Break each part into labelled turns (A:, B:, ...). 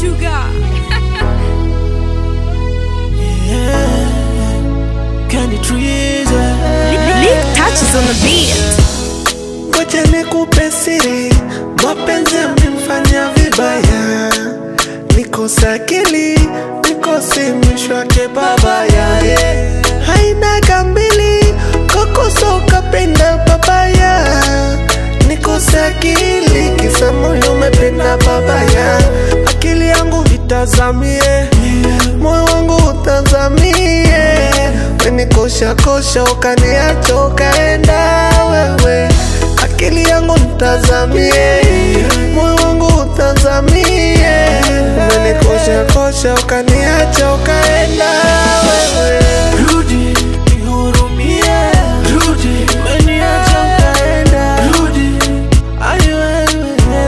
A: sugar.
B: Candy trees,
A: Lick touches on the beat.
B: Ngoja nikupe siri, mapenzi yamenifanya vibaya, nikose akili, nikose mwisho wake babaya. yeah. Haina gambili, kokoso kapenda babaya, nikose akili, kisa moyo umependa babaya. Akili yangu itazamie, moyo wangu utazamie, wenikosha kosha, ukaniacha ukaenda wewe akili yangu mtazamie, moyo wangu utazamie, umenikosha kosha ukaniacha ukaenda wewe. Rudi nihurumie, rudi umeniacha ukaenda, rudi ai wewe,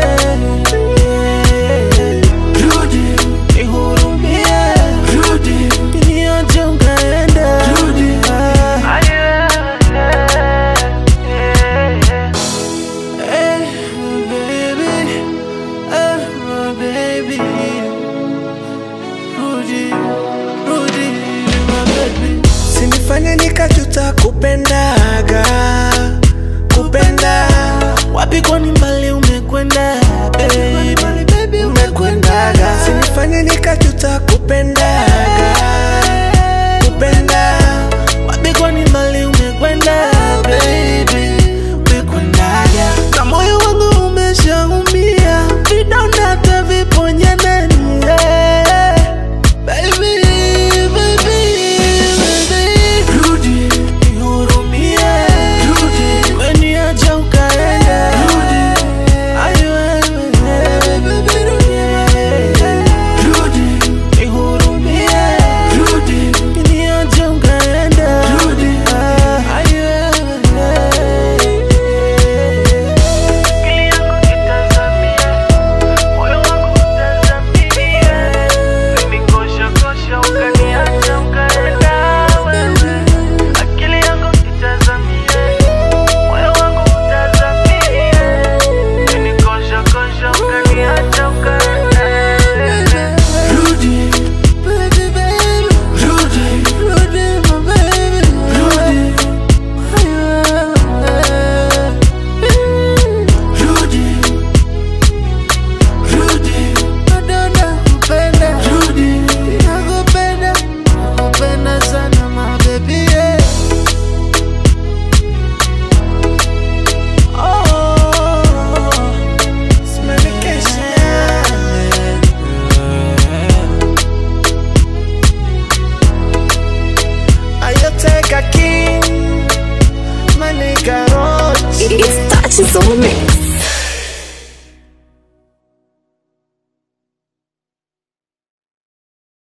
B: rudi nihurumie, rudi umeniacha ukaenda, rudi ai Hey, baby, hey, my baby. Rudi, Rudi, my baby. Sinifanye nikajuta kupendaga kupenda wapi kwani mbali umekwenda